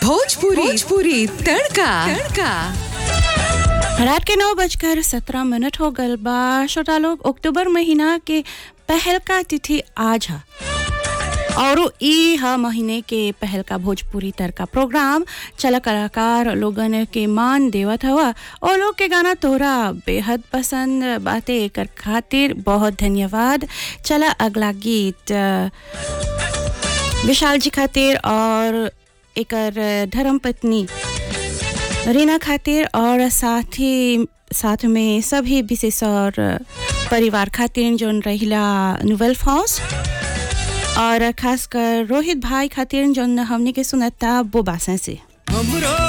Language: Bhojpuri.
भोजपुरी भोजपुरी तड़का तड़का रात के नौ बजकर सत्रह मिनट हो गल बा छोटा लोग अक्टूबर महीना के पहल का तिथि आज है और ई ह महीने के पहल का भोजपुरी तड़का प्रोग्राम चला कलाकार लोगन के मान देवत हवा और लोग के गाना तोरा बेहद पसंद बाते एकर खातिर बहुत धन्यवाद चला अगला गीत अ, विशाल जी खातिर और एकर धर्म पत्नी रीना खातिर और साथ ही साथ में सभी विशेष और परिवार खातिर जोन रहिला नोवेल फॉस और खासकर रोहित भाई खातिर जोन हमने के सुनता वो बासा से हमरो